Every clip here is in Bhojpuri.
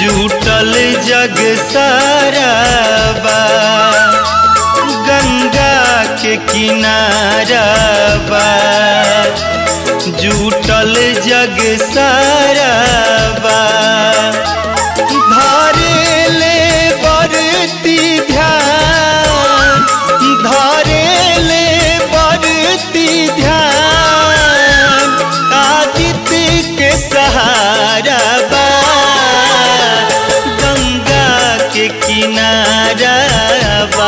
जुटल जग सारा बा गंगा के किनारा बा जुटल जग सारा बा धारे ले बरती ध्यान धारे ले बरती ध्यान आदित्य के सहारा बा गंगा के किनारा बा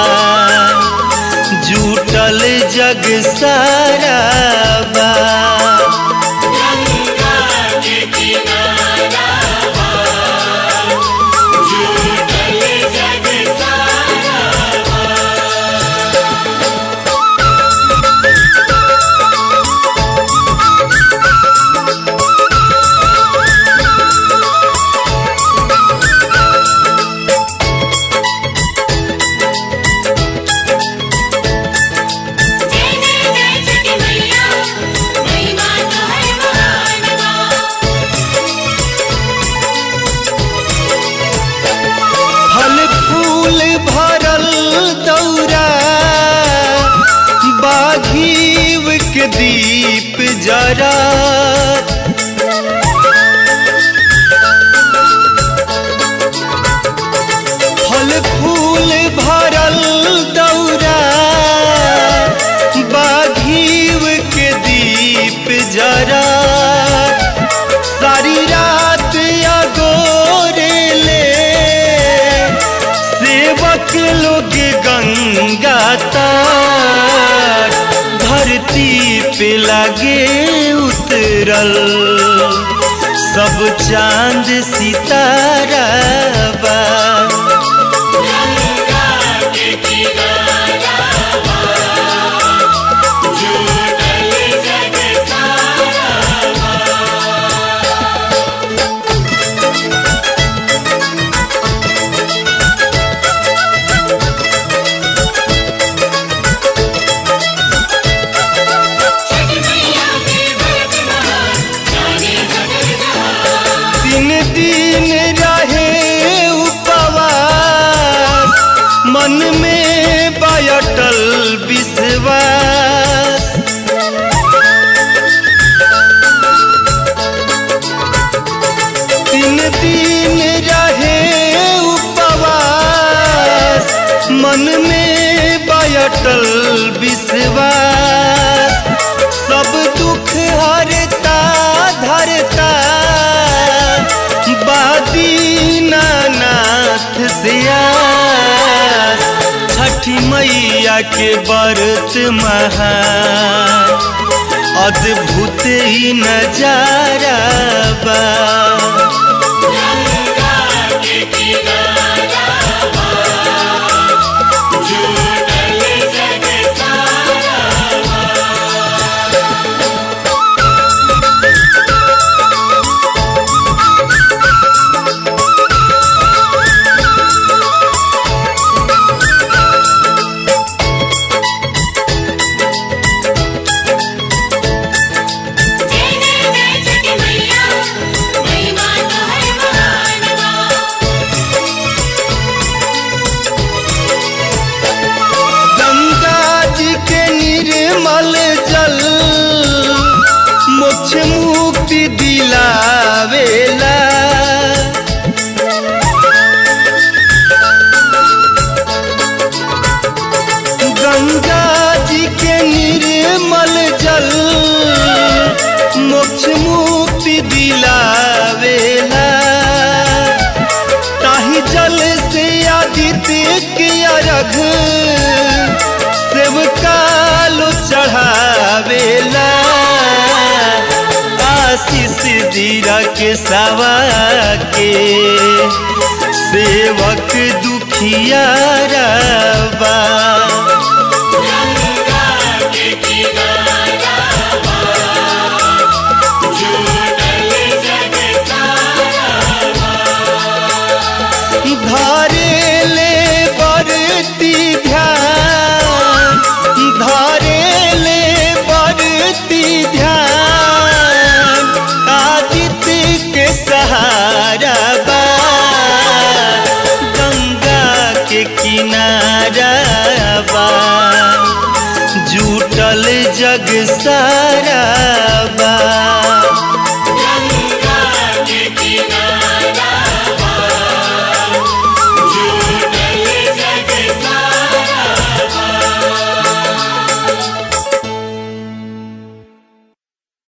जुटल जग सारा बा गंगा के किनारा बा, जुटल जग सारा जय जय जय छठी मैया महिमा तोहर महान बा फल फूल भरल दौरा बाघीव के दीप जरा फल फूल भरल दौरा बाघीव के दीप जरा सारी रात अगोरे ले सेवक लोग गंगा तार धरती पे लगे उतरल सब चांद सितारा बा गंगा के किनारा बा, जुटल जग सारा छठी मैया के व्रत महान, जाने सकल जहान। तीन दिन रहे उपवास मन में बयटल विश्वास तीन दिन रहे उपवास मन में बयटल विश्वास सब दुख हरता धरता बादीनानाथ सियास छठी मैया के व्रत महान अद्भुत ही नजारा बा गंगा के किनारा बा, जुटल जग सारा जय जय जय छठी मैया महिमा तोहर महान बा गंगा जी के निर्मल जल मोक्ष मुक्ति दिलावेला गंगा जी के निर्मल जल मोक्ष मुक्ति दिलावेला ताही जल से आदित्य के अर्घ सेवकालो चढ़ावेला आशीष दीरा के सवा के सेवक दुखियारा बा